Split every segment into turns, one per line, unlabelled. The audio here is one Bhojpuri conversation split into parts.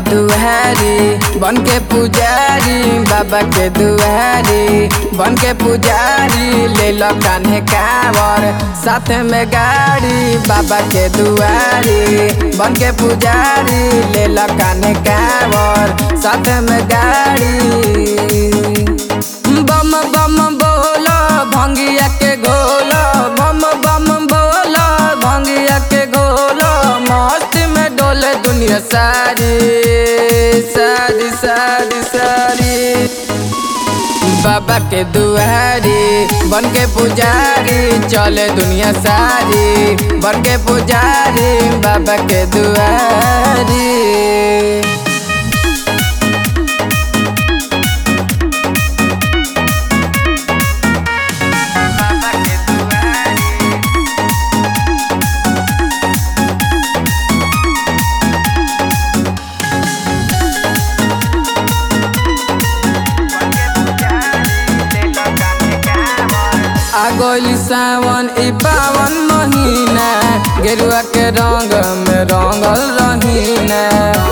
दुआरी बन के पुजारी बाबा के दुआरी बन के पुजारी ले लो कान्हे कावर साथ में गाड़ी बाबा के दुआरी बन के पुजारी ले लो कान्हे कावर साथ में गाड़ी बम बम बोलो भंगिया के घोलो बम बम बोलो भंगिया के घोलो मस्त में डोले दुनिया सारी सारी सारी सारी बाबा के दुआरी बन के पुजारी चले दुनिया सारी बन के पुजारी बाबा के दुआरी आगोली सावन ई पावन महीना गेरुआ के रंग में रंगल रहीना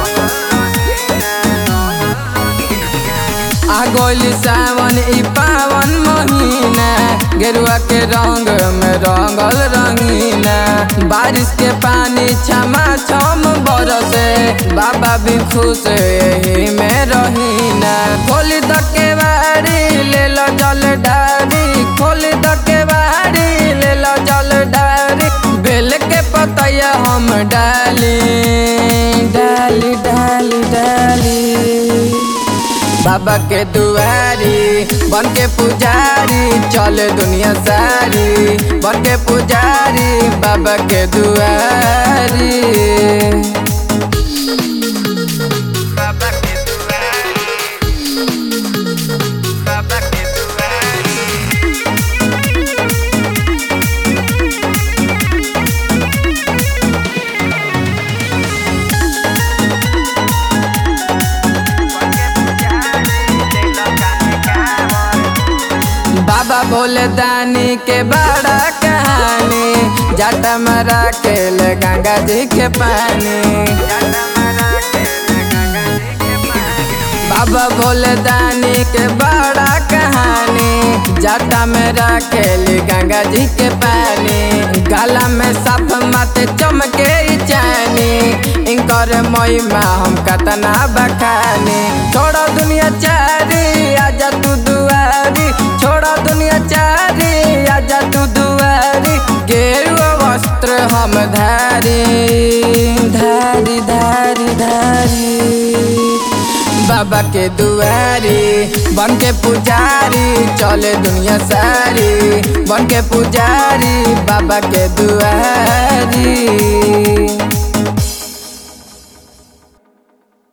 आगोली सावन ई पावन महीना गेरुआ के रंग में रंगल रंगीना बारिश के पानी छमा छम बरसे बाबा भी खुश यही में रहीना खोली द के बाड़ी ले लो जल डारी खोली द के बाड़ी ले लो जल डारी बेल के पतैया हम डाली डाली डाली डाली बाबा के दुआरी बन के पुजारी चले दुनिया सारी बन के पुजारी बाबा के दुआरी बाबा के दुआरी बाबा के दुआरी बाबा भोले दानी के बड़ा कहानी जाटा मरा के ले गंगा जी के पानी बाबा भोले दानी के बड़ा कहानी जाटा में राखेली गंगा जी के पानी गला में साफ माते चमके ई चानी इनकर महिमा हम कतना बखानी छोड़ो दुनिया चारी आजा तू दुआरी छोड़ो दुनिया चारी आजा तू दुआरी गेरुआ वस्त्र हम धारी धारी धारी धारी बाबा के दुआरी बन के पुजारी चले दुनिया सारी बन के पुजारी बाबा के दुआरी